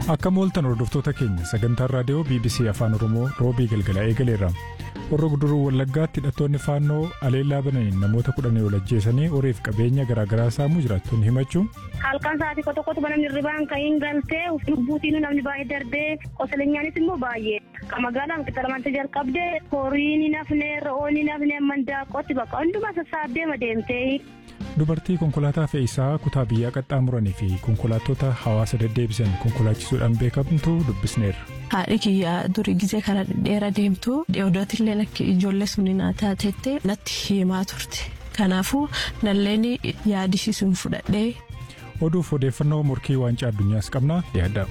Akka mooltan hordoftoota keenya sagantaan raadiyoo BBC Afaan Oromoo roobii galgala eegaleerra. Warra guduruu Wallaggaatti hidhattoonni faannoo aleellaa bananiin namoota kudhanii ol ajjeesanii horiif qabeenya garaagaraa saamuu jiraattonni himachuu. Halkan sa'aatii tokko tokkotu namni hirribaan ka'iin galtee lubbuutiin namni baay'ee darbee qosaleenyaanis immoo baay'ee. Magaalaan qixxalamante jalqabdee horiin hin hafne re'oon hin hafne mandaaqootti bakka hundumaa sassaabdee madeemtee. Dubartii konkolaataa fe'iisaa kutaa biyyaa qaxxaamuranii fi konkolaattota hawaasa deddeebisan konkolaachisuudhaan beekamtu dubbisneerra. Haadhi kiyyaa durii gizee karaa dheeraa deemtu odooti akka ijoollee suni naa taatettee natti himaa turte. Kanaafuu nalleen yaadisiisuun fudhadhee. Oduuf odeeffannoo morkii waancaa addunyaas qabnaa yaadda.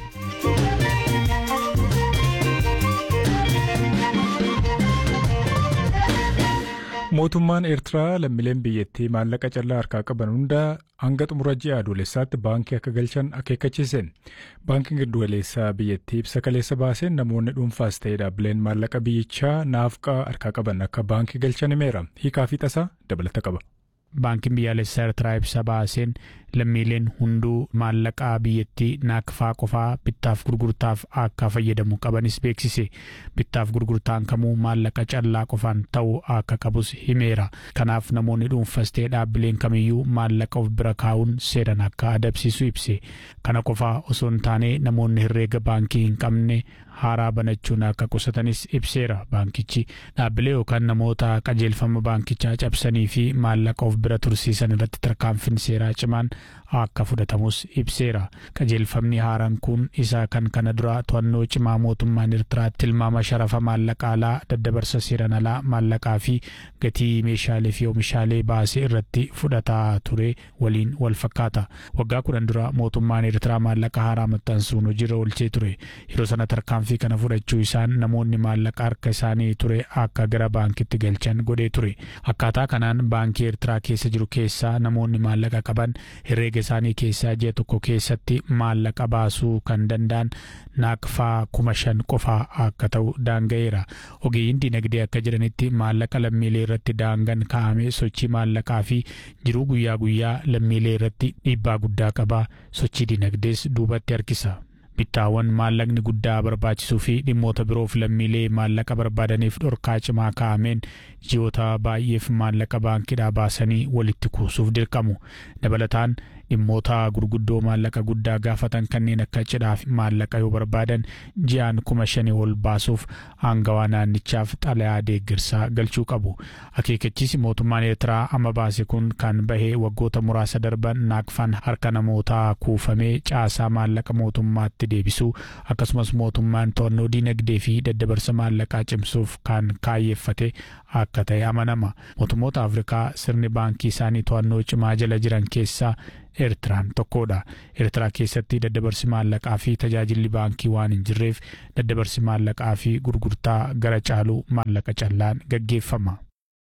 Mootummaan Eertiraa lammiileen biyyattii maallaqa callaa harkaa qaban hunda hanga xumura ji'a adoolessaatti baankii akka galchan akeekkachiise. Baankiin giddugaleessaa biyyattii ibsa kaleessa baaseen namoonni dhuunfaas ta'ee dhaabbileen maallaqa biyyichaa naafqaa harkaa qaban akka baankii galchan himeera. Hiikaa fi tasaa dabalata qaba. Baankiin biyyaalessaa Eertiraa ibsa baaseen lammiileen hunduu maallaqaa biyyattii naakfaa qofaa bittaaf gurgurtaaf akka fayyadamu qabanis beeksise. Bittaaf gurgurtaan kamuu maallaqa callaa qofaan ta'uu akka qabus himeera. Kanaaf namoonni dhuunfas ta'e dhaabbileen kamiyyuu maallaqa of bira kaa'uun seeran akka adabsiisu ibse. Kana qofaa osoo hin taane namoonni herreega baankii hin qabne haaraa banachuun akka qusatanis ibseera baankichi. Dhaabbilee yookaan namoota qajeelfama baankichaa cabsanii fi maallaqa of bira tursiisan irratti tarkaanfiin seeraa cimaan akka fudhatamus ibseera. Qajeelfamni haaraan kun isa kan kana dura to'annoo cimaa mootummaan Eertiraatti tilmaama sharafa maallaqa alaa daddabarsa seeran alaa maallaqaa fi gatii meeshaalee fi oomishaalee baasee irratti fudhataa ture waliin wal fakkaata. Waggaa kudhan dura mootummaan Eertiraa maallaqa haaraa maxxansuun hojiirra oolchee ture. Yeroo sana tarkaanfii kana fudhachuu isaan namoonni maallaqa harka isaanii ture akka gara baankitti galchan godhee ture. Akkaataa kanaan baankii Eertiraa keessa jiru keessaa namoonni maallaqa qaban herreega isaanii keessaa ji'a tokko keessatti maallaqa baasuu kan danda'an naaqfaa kuma shan qofaa akka ta'u daanga'eera. Ogeeyyiin dinagdee akka jedhanitti maallaqa lammiilee irratti daangaan kaa'amee sochii maallaqaa fi jiruu guyyaa guyyaa lammiilee irratti dhiibbaa guddaa qaba. Sochii dinagdees duubatti harkisa. bittaawwan maallaqni guddaa barbaachisuu fi dhimmoota biroof lammiilee maallaqa barbaadaniif dhorkaa cimaa kaa'ameen ji'oota baay'eef maallaqa baankiidhaa baasanii walitti kuusuuf dirqamu dabalataan dhimmoota gurguddoo maallaqa guddaa gaafatan kanneen akka cidhaaf maallaqa yoo barbaadan ji'aan kuma shanii ol baasuuf aangawaa naannichaaf xalayaa deeggarsaa galchuu qabu akeekkachiisi mootummaan eertiraa amma baase kun kan bahee waggoota muraasa darban naaqfaan harka namootaa kuufamee caasaa maallaqa mootummaatti deebisuu akkasumas mootummaan to'annoo diinagdee fi daddabarsa maallaqaa cimsuuf kan kaayyeeffate akka ta'e amanama mootummoota afrikaa sirni baankii isaanii to'annoo cimaa jala jiran keessaa eertiraan tokkodha eertiraa keessatti daddabarsi maallaqaa fi tajaajilli baankii waan hin jirreef daddabarsi maallaqaa fi gurgurtaa gara caaluu maallaqa callaan gaggeeffama.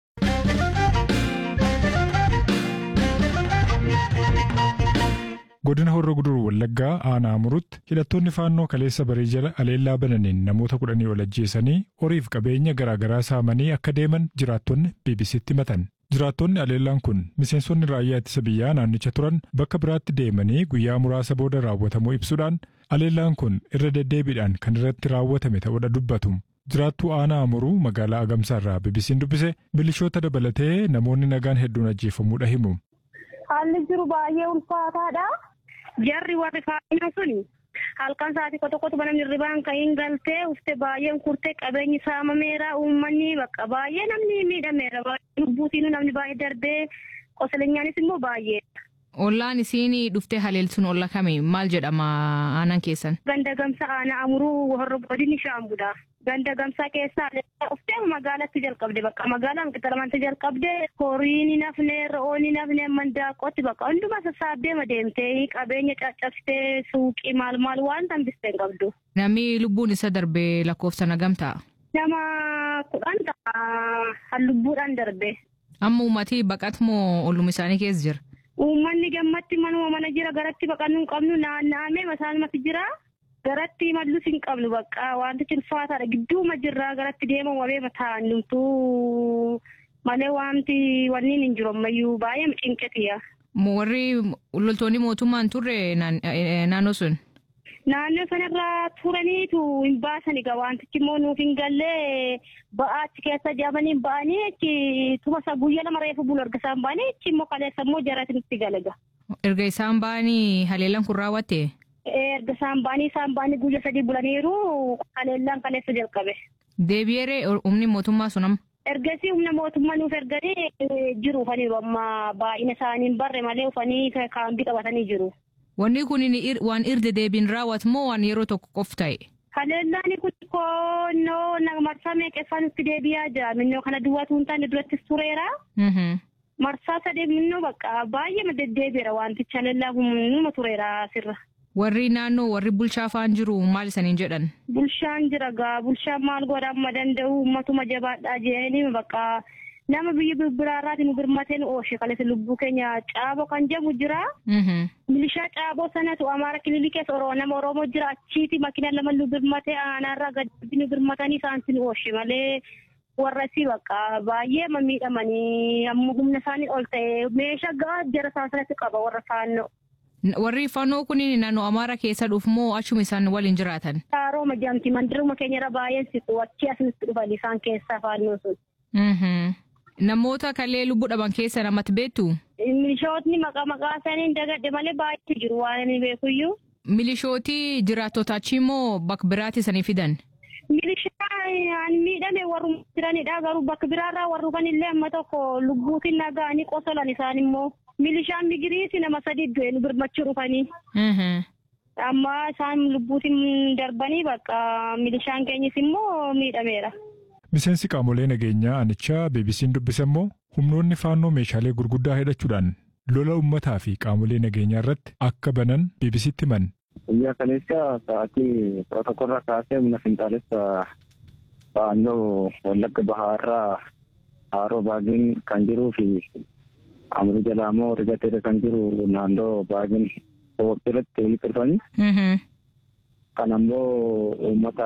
godina horra guduruu wallaggaa aanaa murutti hidhattoonni faannoo kaleessa barii jala aleellaa bananiin namoota kudhanii ol ajjeesanii horiif qabeenya garaagaraa saamanii akka deeman jiraattonni bbc'tti himatan jiraattonni aleellaan kun miseensonni raayyaa ittisa biyyaa naannicha turan bakka biraatti deemanii guyyaa muraasa booda raawwatamuu ibsuudhaan aleellaan kun irra deddeebiidhaan kan irratti raawwatame ta'uudha dubbatu. jiraattuu aanaa amuruu magaalaa agamsaa irraa bbc'n dubbise milishoota dabalatee namoonni nagaan hedduun ajjeefamuudha himu. Haalli jiru baay'ee ulfaataadha. Jarri warri faayinaa suni halkan sa'aatii tokko tokkotu namni hirribaan ka'iin galtee ufte baay'een kurtee qabeenyi saamameera uummanni bakka baay'ee namni miidhameera lubbuutiin namni baay'ee darbee qosaleenyaanis immoo baay'ee. Ollaan isiin dhuftee haleelsuun olla kami maal jedhama aanaan keessan? Ganda gamsa aanaa amuruu horra godinni shaambudha. Ganda gamsaa keessaa dhuftee magaalatti jalqabde bakka magaalaan qixxalamante jalqabde horiin hin hafne re'oon hin hafne mandaaqootti bakka hundumaa sassaabbee madeemtee qabeenya caccabsitee suuqii maal maal waan tambistee hin qabdu. Namni lubbuun isa darbee lakkoofsa nagam ta'a? Nama kudhan ta'a lubbuudhaan darbe. Amma uummatii baqatmoo olluma isaanii keessa jira? Uummanni gammatti manuma mana jira garatti baqannuu hin qabnu naanna'amee masaalumatti jira. Garatti mallus hin qabnu bakka wantichi ulfaataadha gidduuma jirraa garatti deeman wabee mataan numtuu malee wanti wanni hin jiru ammayyuu baay'ee cinqetiya. Warri loltoonni mootummaan turre naannoo sun? Naannoo sanarra turaniitu hin baasan egaa wantichi immoo nuuf hin gallee ba'aa achi keessa jaamanii ba'anii achi tuma isaa guyyaa lama reefu bulu erga isaan ba'anii achi immoo kaleessa immoo jarati nutti galaga. Erga isaan ba'anii haleellaan kun raawwatte. Erga isaan ba'anii isaan ba'anii guyyaa sadii bulaniiru haleellaan kaleessa jalqabe. Deebi'eeree humni mootummaa sun amma. Ergasii humna mootummaa nuuf erganii jiru ufaniiru amma baay'ina isaanii hin barre malee ufanii kaambii qabatanii jiru. Wanni kun waan irra deebiin raawwatu moo waan yeroo tokko qof ta'e? Haleellaan kun koonnoo marsaa meeqeffaa nutti deebi'aa jira. Minnoo kana duwwaatu hin taane durattis tureera. Marsaa sadee minnoo bakka baay'ee deddeebiira wantichi haleellaan kun numa tureera asirra. Warri naannoo warri bulchaa faan jiru maal isaniin jedhan? Bulchaan jira gaa bulchaan maal godha amma danda'u ummatuma jabaadhaa jedhanii bakka nama biyya biraarraati nu birmatee nu ooshe kaleessa lubbuu keenya caaboo kan jedhamu jira. Milishaa caaboo sanatu amaara kililii keessa oroo nama oromoo jira achiiti makiina lama nu birmatee aanaarraa gadi nu birmatanii isaanti nu ooshe malee warra si bakka baay'ee miidhamanii amma humna isaanii ol ta'e meeshaa gaa jara isaanitti qaba warra faannoo. Warri fannoo kun naannoo Amaara keessa dhufu moo achuma isaan waliin jiraatan? Harooma jedhamti mandiruma keenyarra baay'een siqu achi asinitti dhufan isaan keessaa fannoo sun. Namoota kallee lubbuu dhaban keessa namatti beektu? Milishootni maqaa maqaa isaanii dagadhe malee baay'eetu jiru waan inni beekuyyuu. Milishootii jiraattota achii moo bakka biraatti isanii fidan? Milishaan miidhame warri jiranidha garuu bakka biraarraa warri dhufan amma tokko lubbuutiin naga'anii qosolan isaan immoo. Milishaan migiriiti nama sadi du'e nu birmachuu dhufanii. Amma isaan lubbuutiin darbanii bakka milishaan keenyis immoo miidhameera. Miseensi qaamolee nageenyaa anichaa beebisiin dubbise immoo humnoonni faannoo meeshaalee gurguddaa hidhachuudhaan lola uummataa fi qaamolee nageenyaa irratti akka banan beebisiitti himan. Guyyaa kaleessa sa'aatii kudha tokkorraa kaasee humna finxaalessa faannoo wallagga bahaarraa haaroo baagin kan jiruu fi amri jalaa immoo rigateera kan jiru naannoo baagin irratti walitti dhufanii. Kan ammoo uummata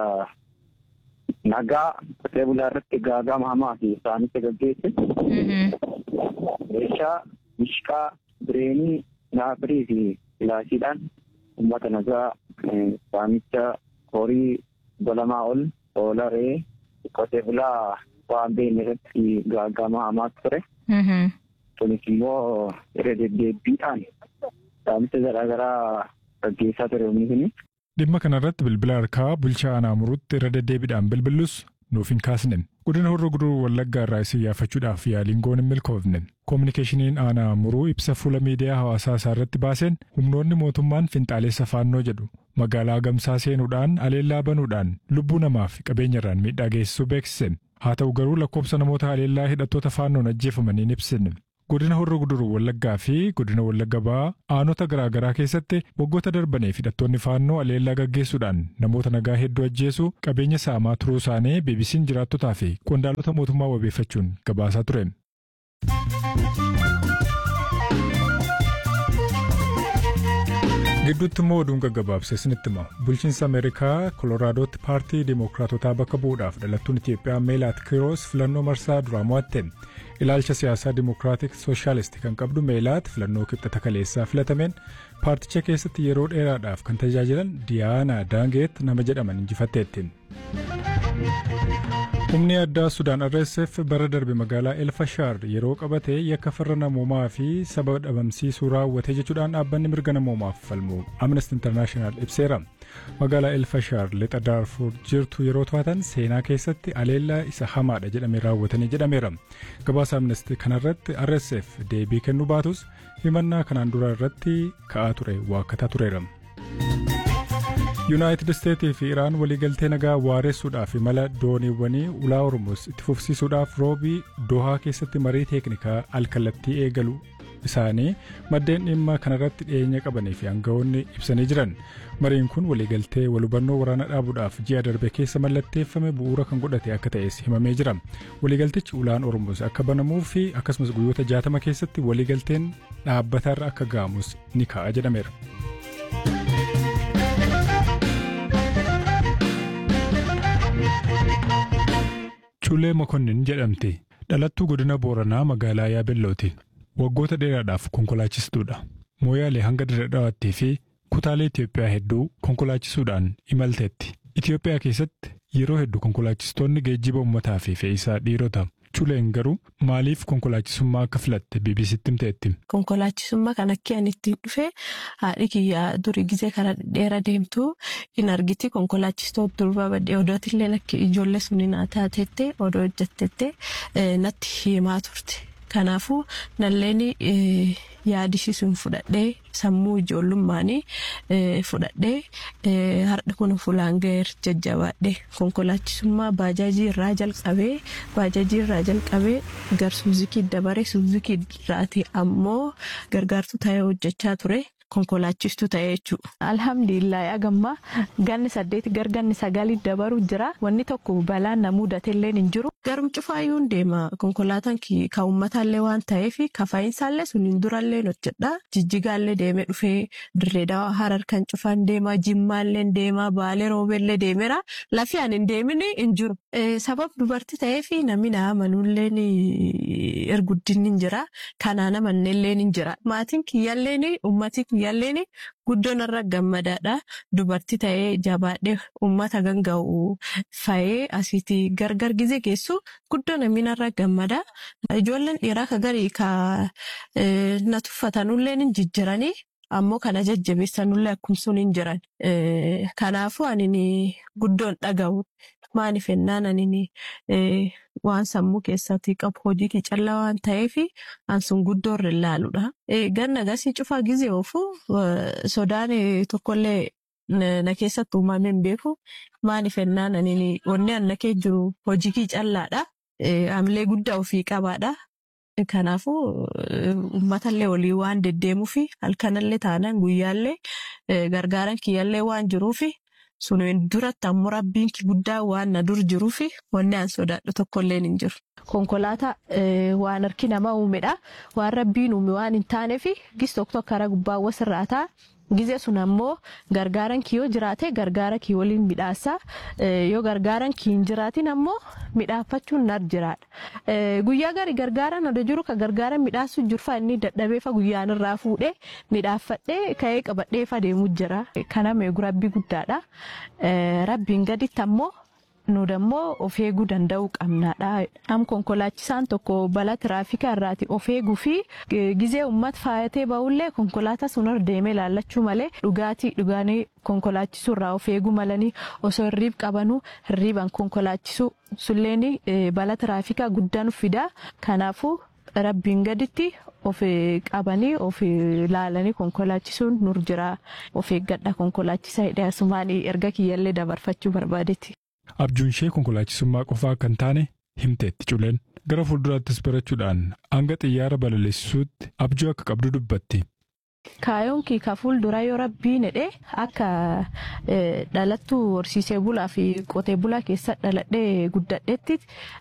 nagaa qotee bulaa irratti gaagama hamaa fi isaanitti gaggeesse. Meeshaa mishqaa bireenii naafirii fi filaashiidhaan uummata nagaa saamicha horii golamaa ol oola re'ee qotee bulaa waan beekne irratti gaagama hamaa ture. Kunis immoo irra deddeebiidhaan saamicha garaagaraa gaggeessaa ture humni kuni. Dhimma kanarratti bilbila harkaa bulchaa aanaa muruutti irra deddeebiidhaan bilbillus nuuf hin kaasne. Godina horroo guduruu wallaggaa irraa isin yaafachuudhaaf yaaliin goon hin milkoofne. Koominikeeshiniin aanaa muruu ibsa fuula miidiyaa hawaasaa isaa irratti baaseen humnoonni mootummaan finxaaleessa faannoo jedhu magaalaa gamsaa seenuudhaan aleellaa banuudhaan lubbuu namaa fi qabeenyarraan miidhaa geessisuu beeksise. Haa ta'u garuu lakkoofsa namoota aleellaa hidhattoota faannoon ajjeefamanii hin ibsine. Godina horroo guduruu wallaggaa fi godina wallagga ba'aa aanota garaagaraa keessatti waggoota darbaniif hidhattoonni faannoo aleellaa gaggeessuudhaan namoota nagaa hedduu ajjeesuu qabeenya saamaa turuu isaanii beebisiin jiraattotaa fi qondaalota mootummaa wabeeffachuun gabaasaa ture. gidduutti immoo oduun gaggabaabsee isinitti hima bulchiinsa ameerikaa koloraadooti paartii dimookiraatotaa bakka bu'uudhaaf dhalattuun itiyoophiyaa meelaat kiiroos filannoo marsaa duraa mo'atte ilaalcha siyaasaa dimookiraatik sooshaalisti kan qabdu meelaat filannoo kibxata kaleessaa filatameen paarticha keessatti yeroo dheeraadhaaf kan tajaajilan diyaana daangeet nama jedhaman injifatteetti. humni addaa sudaan rsf bara darbe magaalaa elfashaar yeroo qabate yakka farra namoomaa fi saba dhabamsiisuu raawwate jechuudhaan dhaabbanni mirga namoomaaf falmu amnesty internaashinaal ibseera magaalaa elfashaar lixa daarfuur jirtu yeroo to'atan seenaa keessatti aleellaa isa hamaadha jedhamee raawwatanii jedhameera gabaasa amnesty kanarratti rsf deebii kennuu baatus himannaa kanaan dura irratti ka'aa ture waakkataa tureera. yuunaayitid isteetii fi iraan waliigaltee nagaa waaressuudhaaf imala dooniiwwanii ulaa hormuuz itti fufsiisuudhaaf roobii dohaa keessatti marii teeknikaa alkallattii eegalu isaanii maddeen dhimma kanarratti dhiyeenya qabanii fi aangawoonni ibsanii jiran mariin kun waliigaltee walhubannoo waraana dhaabuudhaaf ji'a darbe keessa mallatteeffame bu'uura kan godhate akka ta'es himamee jira waliigaltichi ulaan hormuuz akka banamuu fi akkasumas guyyoota jaatama keessatti waliigalteen dhaabbatarra akka ga'amus ni ka'a jedhameera. Cuulee Mokonnin jedhamti. Dhalattuu godina Booranaa magaalaa Yaabellooti. Waggoota dheeraadhaaf konkolaachistuudha. Mooyaalee hanga Dirredhawaattii fi kutaalee Itoophiyaa hedduu konkolaachisuudhaan imalteetti. Itoophiyaa keessatti yeroo hedduu konkolaachistoonni geejjiba uummataa fi fe'iisaa dhiirota. Culeen garuu maaliif konkolaachisummaa akka filatte BBCtti himteetti. Konkolaachisummaa kan akka ani ittiin dhufe haadhi kiyyaa durii gizee karaa dheeraa deemtu hin argiti konkolaachistoota durbaa baddee odootillee akka ijoollee suni naa taatettee odoo hojjettettee natti himaa turte. Kanaafuu nalleen yaadisiisuun fudhadhee sammuu ijoollummaanii fudhadhee har'a kun fuulaan ga'eer jajjabaadhee konkolaachisummaa baajaajii irraa jalqabee baajaajii irraa jalqabee gar suuzikii dabaree suuzikii irraati ammoo gargaartuu ta'ee hojjechaa ture. Konkolaachistuu ta'ee jechuudha. Alhamdulillah agamma ganni saddeeti gar ganni sagalii dabaru jira. Wanni tokko balaan na mudatellee hin jiru. Garum cufaayyuu deema konkolaataan kan uummataallee waan ta'eef kafa'insaallee suniin durallee hojjedha. Jijjigaallee deemee dhufee dirreedhaa harar kan cufaan deema jimmaallee deema baalee roobeellee deemeera. Lafi ani hin deemin hin jiru. Sabab dubartii ta'eef namni na amanuullee erguddinni hin jira. Kanaan amannellee hin jira. Maatiin kiyyaallee uummatii kiyyaalleen guddoon irra gammadaadha. Dubartii ta'ee jabaadhee uummata ganga'u fa'ee asiitii gargar gizee geessu guddoo namni irra gammada. Ijoolleen dhiiraa ka garii ka na tuffatanullee hin jijjiranii. Ammoo kana jajjabeessanullee akkuma hin jiran. Kanaafuu ani guddoon dhaga'u. Maaliif ennaan ani waan sammuu keessatti qabu hojii callaa waan ta'eef an sun guddoo irra ilaaluudha. Ganna gasii cufaa gizee oofu sodaan tokkollee na keessatti uumamee hin beeku. Maaliif ennaan ani wanni an nakee jiru hojii callaadha. Amilee guddaa ofii qabaadha. Kanaafuu uummatallee olii waan deddeemuuf halkanallee taanaan guyyaallee gargaaran kiyyaallee waan jiruuf. Suniin duratti ammoo rabbiin guddaa waan na dur jiruuf wanni an sodaadhu tokkollee hin jiru. Konkolaataa waan harki namaa uumedha. Waan rabbiin uume waan hin taaneef gis tokko karaa gubbaa irraa ta'a. Gizee sun ammoo gargaaran kii yoo jiraate gargaara kii waliin midhaasa. Yoo gargaaran kii hin jiraatin ammoo midhaafachuun nar jiraadha. Guyyaa gari gargaaran odoo jiru ka gargaaran midhaasuu jirfa inni dadhabeefa guyyaan irraa fuudhee midhaaffadhee ka'ee qabadheefa deemuu jira. Kana meegu rabbi guddaadha. Rabbiin gaditti ammoo nu dammoo of eeguu danda'uu qabnaadha. Am konkolaachisaan tokko balaa tiraafikaa irraati of eeguu fi gizee uummata faayatee ba'ullee konkolaataa sun irra deemee laallachuu malee dhugaatii dhugaanii konkolaachisuu irraa of eeguu malanii osoo hirriib qabanuu hirriiban konkolaachisuu sulleen balaa tiraafikaa guddaan fida. Kanaafuu rabbiin gaditti of qabanii of laalanii konkolaachisuun nur jira. Of eeggadha konkolaachisaa hidhee asumaan erga kiyyallee dabarfachuu barbaadetti. Abjuun ishee konkolaachisummaa qofaa kan taane himteetti culeen gara fuulduraattis barachuudhaan hanga xiyyaara balaleessisuutti abjuu akka qabdu dubbatti. Kaayoon kii ka fuuldura yoo rabbiin hidhee akka dhalattuu horsiisee bulaa fi qotee bulaa keessa dhaladhee guddadheetti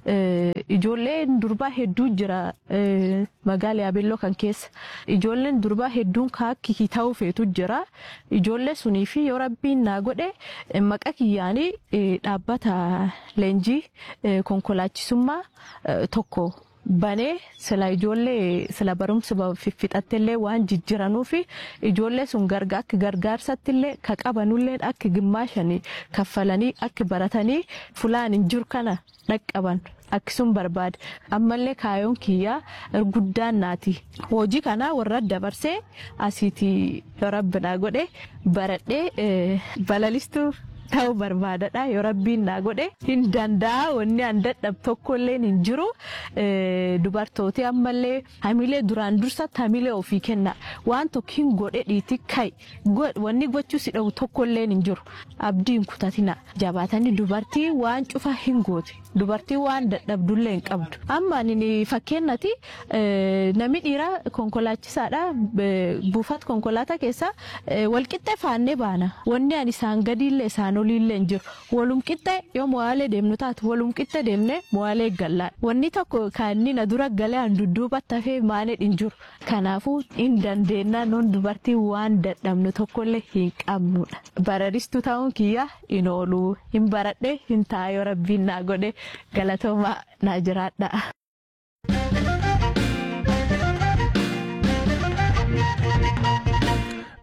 ijoolleen durbaa hedduu jira magaalaa Yaabelloo kan keessa. Ijoolleen durbaa hedduun kaakki ta'uu feetu jira. Ijoollee sunii fi yoo rabbiin naa godhe maqa kiyyaanii dhaabbata leenjii konkolaachisummaa tokko. banee sila ijoollee sila barumsa fixattillee waan jijjiranuuf ijoollee sun gargaa akka gargaarsattillee ka qabanullee akka gimmaashanii kaffalanii akka baratanii fulaan hin jiru kana dhaqqaban akkasuma barbaade ammallee kaayoon kiyyaa guddaan naati hojii kana warra dabarsee asiitii rabbinaa godhe baradhee balalistuu. ta'uu barbaadadha yoo rabbiin naa godhe hin danda'a wanni an dadhab tokkollee hin jiru dubartooti ammallee hamilee duraan dursatti hamilee ofii kenna waan tokko hin godhe dhiiti kai wanni gochuu si dhabu tokkollee hin jiru abdiin kutatina jabaatanii dubartii waan cufa hin goote dubartii waan dadhabdullee hin qabdu amma ani fakkeenyatti namni dhiiraa konkolaachisaadha buufata konkolaataa keessa walqixxee faannee baana wanni ani isaan gadiillee isaan oliillee hin jiru walum qixxee yoo mo'aalee deemnu taatu walum qixxee deemnee mo'aalee gallaan wanni tokko kan inni na dura galee an dudduubatti hafee maanee hin jiru kanaafuu hin dandeenya noon dubartii waan dadhabnu tokkollee hin qabnudha bararistuu ta'uun kiyya hin oolu hin baradhe hin taa'ee rabbiin naa godhe galatoomaa naa jiraadha.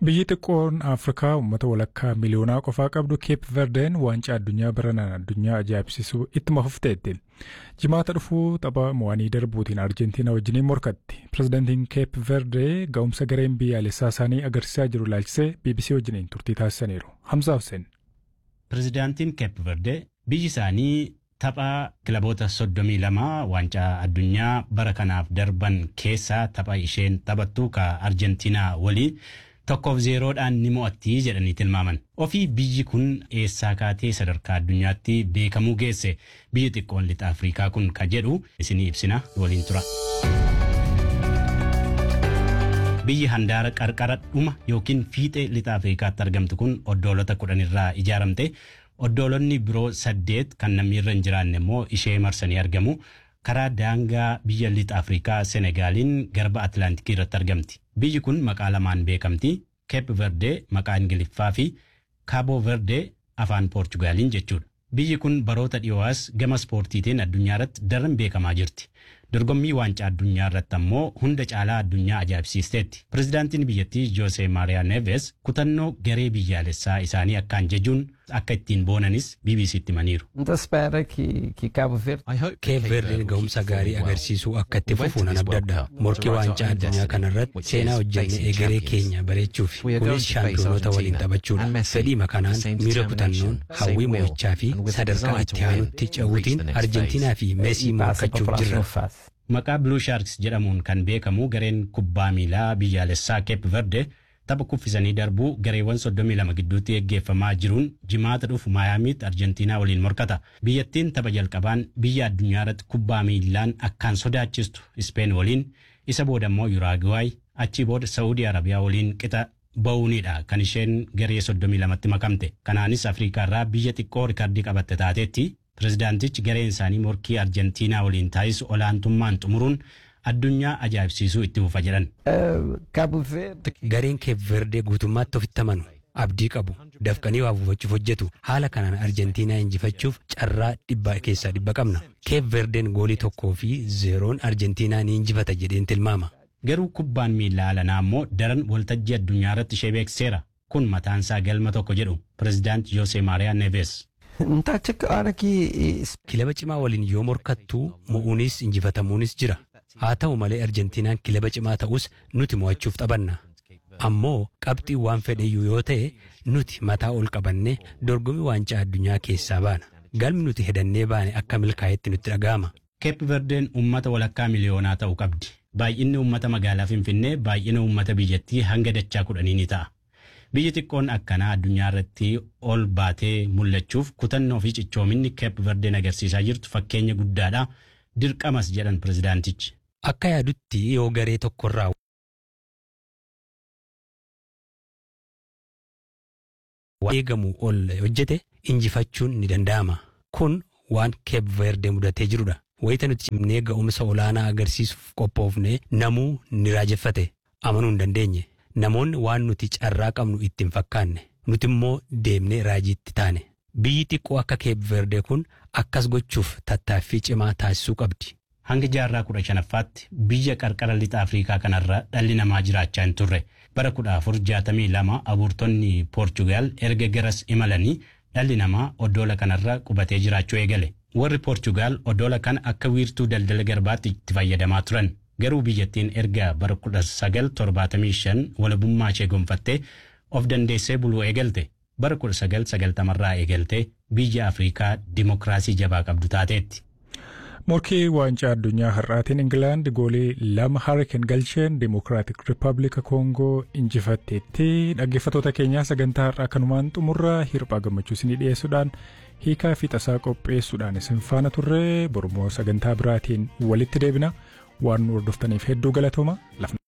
Biyyi xiqqoon Afrikaa uummata walakkaa miliyoonaa qofaa qabdu Keep Verdeen waancaa addunyaa baranaan addunyaa ajaa'ibsiisuu ittuma fufteetti. Jimaata dhufuu tapha mo'anii darbuutiin Arjentiinaa wajjiniin morkatti. Pireezidaantiin Keep Verdee ga'umsa gareen biyyaalessaa isaanii agarsiisaa jiru ilaalchisee BBC wajjiniin turtii taasisaniiru. Hamza Hussein. Pireezidaantiin Keep Verdee biyyi isaanii tapha kilaboota soddomii lama waancaa addunyaa bara kanaaf darban keessaa tapha isheen taphattu ka Arjentiinaa waliin tokkoof zeeroodhaan ni mo'atti jedhanii tilmaaman. Ofii biyyi kun eessaa kaatee sadarkaa addunyaatti beekamuu geesse biyyi xiqqoon lixa Afrikaa kun ka jedhu isinii ibsina waliin tura. Biyyi handaara qarqara dhuma yookiin fiixee lixa Afrikaatti argamtu kun oddoolota kudhanirraa ijaaramte oddoolonni biroo saddeet kan namni irra hin jiraanne immoo ishee marsanii argamu. karaa daangaa biyya lixa Afrikaa Senegaaliin garba Atlaantikii irratti argamti. Biyyi kun maqaa lamaan beekamti. Cape Verde maqaa Ingiliffaa fi Cabo Verde afaan Poorchugaaliin jechuudha. Biyyi kun baroota dhiyoo'as gama ispoortiitiin addunyaa irratti daran beekamaa jirti. Dorgommii waancaa addunyaa irratti ammoo hunda caalaa addunyaa ajaa'ibsiisteetti. Pireezidaantiin biyyattii Joose Maariyaa Neves kutannoo garee biyyaalessaa isaanii akkaan jajuun akka ittiin boonanis BBC'tti himaniiru. Keep Verdeen ga'umsa gaarii agarsiisuu akka itti fufu nan abdadha. Morkii waancaa addunyaa kanarratti seenaa hojjennee egeree keenya bareechuuf kunis shaampiyoonota waliin taphachuudha. Fedhiima kanaan miira kutannoon hawwii mo'ichaa fi sadarkaa itti aanutti ce'uutiin Arjentiinaa fi Meesii morkachuuf jirra. Maqaa Blue Sharks jedhamuun kan beekamu gareen kubbaa miilaa biyyaalessaa Cape Verde tapha kuffisanii darbuu gareewwan 32 gidduutti geggeeffamaa jiruun jimaata dhufu maayaamiitti Arjentiinaa waliin morkata. Biyyattiin tapha jalqabaan biyya addunyaa irratti kubbaa miilaan akkaan sodaachistu Ispeen waliin isa booda immoo Yuraagiwaay achii booda Saawudii Arabiyaa waliin qixa ba'uunidha kan isheen garee 32tti makamte. Kanaanis Afrikaa irraa biyya xiqqoo rikardii qabatte taateetti pireezidaantichi gareen isaanii morkii Arjentiinaa waliin taasisu olaantummaan xumuruun addunyaa ajaa'ibsiisuu itti fufa jedhan. Gareen Keep Verdee guutummaatti ofitti amanu abdii qabu dafqanii waa buufachuuf hojjetu haala kanaan Arjentiinaa injifachuuf carraa dhibba keessaa dhibba qabna. Keep Verdeen goolii tokkoo fi zeeroon Arjentiinaa ni injifata jedheen tilmaama. Garuu kubbaan miilaa alanaa immoo daran waltajjii addunyaa irratti ishee beeksiseera. Kun mataansaa galma tokko jedhu pireezidaant Joose Maariyaa Neves. Kilaba cimaa waliin yoo morkattu mo'uunis injifatamuunis jira. Haa ta'u malee Arjentiinaan kilaba cimaa ta'us nuti mo'achuuf taphanna. Ammoo qabxii waan fedheyyuu yoo ta'e nuti mataa ol qabannee dorgommii waancaa addunyaa keessaa baana. Galmi nuti hedannee baane akka milkaa'etti nutti dhaga'ama. Keep Verdeen uummata walakkaa miliyoonaa ta'uu qabdi. Baay'inni uummata magaalaa Finfinnee baay'ina uummata biyyattii hanga dachaa kudhanii ni ta'a. Biyyi xiqqoon akkanaa addunyaa irratti ol baatee mul'achuuf kutannoo fi cichoominni Keep Verdeen agarsiisaa jirtu fakkeenya guddaadha. Dirqamas jedhan pireezidaantichi. Akka yaadutti yoo garee tokkorraa eegamu ol hojjete injifachuun ni danda'ama. Kun waan Keep Verde mudatee jirudha. Wayita nuti cimnee ga'umsa olaanaa agarsiisuuf qophoofne namuu ni raajeffate amanuu hin dandeenye. Namoonni waan nuti carraa qabnu ittiin fakkaanne nuti immoo deemnee raajiitti taane. Biyyi xiqqoo akka Keep Verde kun akkas gochuuf tattaaffii cimaa taasisuu qabdi. Hanga jaarraa kudha shanaffaatti biyya qarqara lixa Afrikaa kanarra dhalli namaa jiraachaa hin turre. Bara kudha afur jaatamii lama abuurtonni Poorchugaal erga garas imalanii dhalli namaa oddoola kanarra qubatee jiraachuu eegale. Warri Poorchugaal oddoola kana akka wiirtuu daldala garbaatti itti fayyadamaa turan. Garuu biyyattiin erga bara kudha sagal torbaatamii shan walabummaa ishee gonfattee of dandeessee buluu eegalte. Bara kudha sagal sagaltamarraa eegaltee biyya Afrikaa dimokiraasii jabaa qabdu taateetti. Morkii waancaa addunyaa har'aatiin Ingilaand goolii lama harkeen galcheen Dimokiraatik Rippaabilika Koongoo injifatteetti dhaggeeffattoota keenyaa sagantaa har'aa kanumaan xumurra hirphaa gammachuu isinii dhiyeessuudhaan hiikaa fi tasaa qopheessuudhaan isin faana turre bormoo sagantaa biraatiin walitti deebina waan nu hordoftaniif hedduu galatooma.